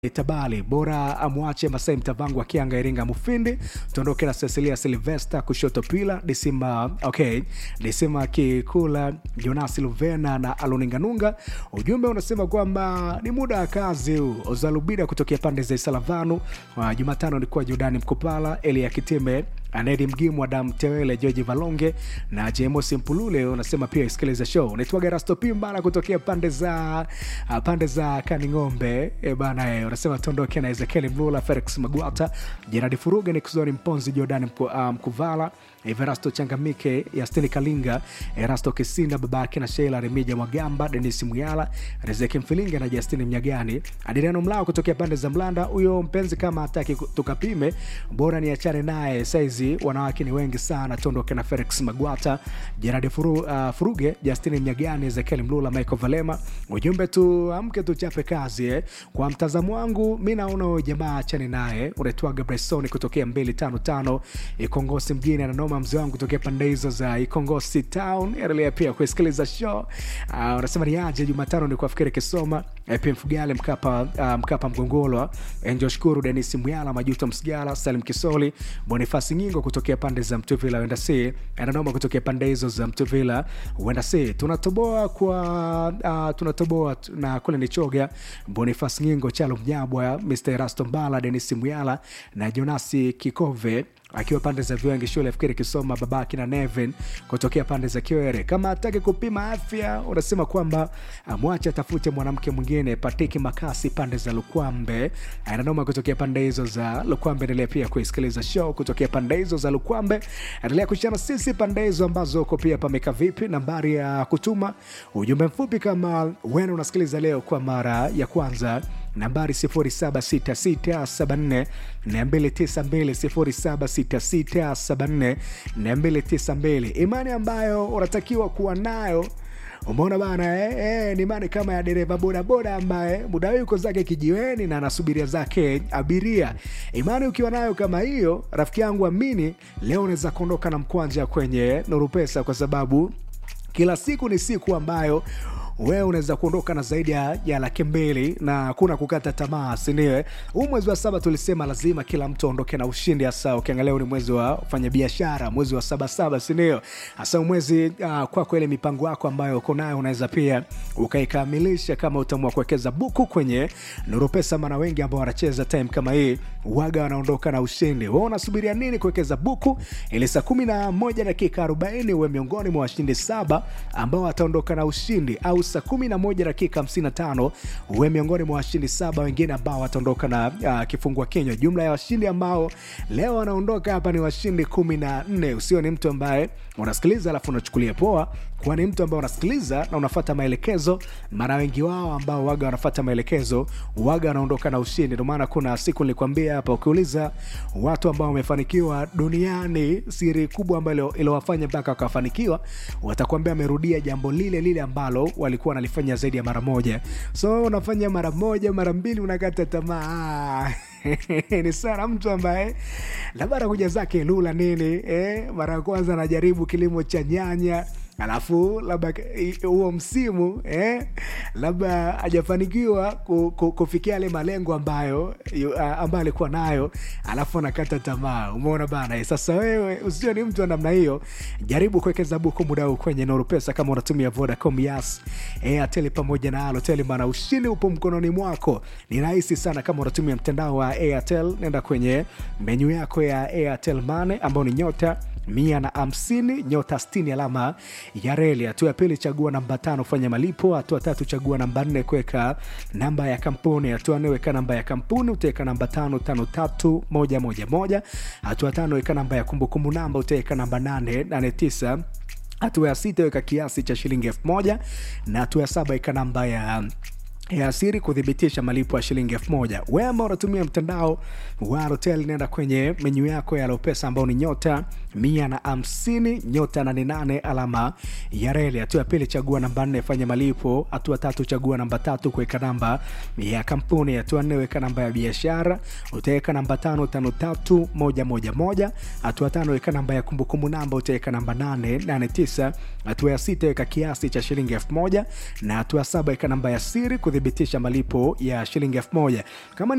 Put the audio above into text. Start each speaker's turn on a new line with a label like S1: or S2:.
S1: Tabali bora amwache Masai Mtavangu akianga Iringa Mufindi, tuondoke na Cecilia Silvesta kushoto pila Disima, okay, Disima Kikula, Jonas Luvena na Aloninganunga. Ujumbe unasema kwamba ni muda wa kazi huu. Ozalubida kutokea pande za Isalavanu. Uh, Jumatano nilikuwa Jordani Mkopala, Elia Kitime Anedi Mgimu, Adam Tewele, George Valonge na James Mpulule. Unasema pia isikilize show. Unaitwa Garasto Pimbana kutokea pande za uh, pande za Kaning'ombe e bana e, unasema tuondoke na Ezekiel Mlula, Felix Magwata, Gerard Furuga, Nikuzori Mponzi, Jordan Mku, uh, Mkuvala, Everasto Changamike, Yastini Kalinga, Erasto Kisinda, babake na Sheila Remija Mwagamba, Denis Muyala, Rezeki Mfilinga na Justini Mnyagani, Adriano Mlao kutokea pande za Mlanda. Huyo mpenzi kama hataki tukapime, bora niachane naye saizi, wanawake ni wengi sana. Tuondoke na Felix Magwata, Gerard Furu, uh, Furuge, Justini Mnyagani, Ezekiel Mlula, Michael Valema. Ujumbe tu amke tuchape kazi eh. Kwa mtazamo wangu mi naona huyo jamaa achane naye. Unaitwaga Bresoni kutokea 255 Ikongosi mjini ananoma mzee wangu kutokea pande hizo za Ikongosi town. Endelea pia kusikiliza show. Uh, unasema ni aje Jumatano ni kuafikiri Kisoma pia Mfugale Mkapa, uh, Mkapa Mgongolwa, Enjo Shukuru, Denis Muyala, Majuto Msigala, Salim Kisoli, Bonifasi Nyingo kutokea pande za Mtuvila wenda si ananoma kutokea pande hizo za Mtuvila wenda si tunatoboa kwa uh, tunatoboa na kule ni choga Bonifasi Nyingo, Chalo Mnyabwa, Mr. Rasto Mbala, Denis Muyala na Jonasi Kikove akiwa pande za Viwangi shule fikiri Kisoma, babaki na Nevin kutokea pande za Kiwere. Kama hataki kupima afya, unasema kwamba mwache atafute mwanamke mwingine. Patiki Makasi pande za Lukwambe ananoma kutokea pande hizo za Lukwambe. Endelea pia kuisikiliza show kutokea pande hizo za Lukwambe, endelea kushana sisi pande hizo ambazo uko pia pameka vipi. Nambari ya kutuma ujumbe mfupi kama wena unasikiliza leo kwa mara ya kwanza nambari 0766742292 0766742292. Imani ambayo unatakiwa kuwa nayo Umeona bana eh, eh, ni imani kama ya dereva bodaboda ambaye muda huu yuko zake kijiweni na anasubiria zake abiria. Imani ukiwa nayo kama hiyo, rafiki yangu, amini leo unaweza kuondoka na mkwanja kwenye Nuru Pesa, kwa sababu kila siku ni siku ambayo wewe unaweza kuondoka na zaidi ya, ya laki mbili na hakuna kukata tamaa, sindio? Huu mwezi wa saba tulisema lazima kila mtu aondoke na ushindi, hasa ukiangalia ni mwezi wa fanya biashara, mwezi wa saba saba, sindio? Hasa mwezi uh, kwako ile mipango yako ambayo uko nayo unaweza pia ukaikamilisha kama utaamua kuwekeza buku kwenye Nuru Pesa, maana wengi ambao wanacheza time kama hii waga wanaondoka na ushindi. Wewe unasubiria nini kuwekeza buku ili saa kumi na moja dakika arobaini uwe miongoni mwa washindi saba ambao wataondoka na ushindi au saa kumi na moja dakika hamsini na tano uwe miongoni mwa washindi saba wengine ambao wataondoka na uh, kifungua kinywa. Jumla ya washindi ambao leo wanaondoka hapa ni washindi kumi na nne. Usio ni mtu ambaye unasikiliza alafu unachukulia poa, kwani mtu ambaye unasikiliza na unafata maelekezo. Mara wengi wao ambao waga wanafata maelekezo waga wanaondoka na ushindi. Ndio maana kuna siku nilikwambia hapa, ukiuliza watu ambao wamefanikiwa duniani, siri kubwa ambayo iliwafanya mpaka wakafanikiwa, watakwambia amerudia jambo lile lile ambalo walikuwa wanalifanya zaidi ya mara moja. So unafanya mara moja mara mbili, unakata tamaa ni sana mtu ambaye labda anakuja zake Lula nini eh, mara ya kwanza anajaribu kilimo cha nyanya alafu labda huo msimu eh, labda hajafanikiwa kufikia yale malengo ambayo uh, ambayo alikuwa nayo, alafu anakata tamaa. Umeona bana eh? Sasa wewe usio ni mtu wa namna hiyo, jaribu kuwekeza buku muda huu kwenye Nuru Pesa kama unatumia Vodacom, Yas, Airtel pamoja na Halotel, maana ushindi upo mkononi mwako. Ni rahisi sana. Kama unatumia mtandao wa Airtel, nenda kwenye menyu yako ya Airtel Money ambao ni nyota mia na hamsini nyota sitini alama ya reli. Hatua ya pili chagua namba tano fanya malipo. Hatua tatu chagua namba nne kuweka namba ya kampuni. Hatua nne weka namba ya kampuni, utaweka namba tano tano tatu moja moja moja. Hatua tano weka namba ya kumbukumbu namba, utaweka namba nane nane tisa. Hatua ya sita weka kiasi cha shilingi elfu moja na hatua ya saba weka namba ya ya siri kuthibitisha malipo ya shilingi elfu moja. Wewe ambao unatumia mtandao wa Halotel, nenda kwenye menyu yako ya Lopesa ambao ni nyota mia na hamsini nyota nane nane alama ya reli. Hatua ya pili chagua namba nne fanya malipo. Hatua tatu chagua namba tatu kuweka namba ya kampuni. Hatua nne weka namba ya biashara, utaweka namba tano tano tatu moja moja moja. Hatua tano weka namba ya kumbukumbu namba, utaweka namba nane nane tisa. Hatua ya sita weka kiasi cha shilingi elfu moja na hatua saba weka namba ya siri kuthibitisha malipo ya shilingi elfu moja kama ni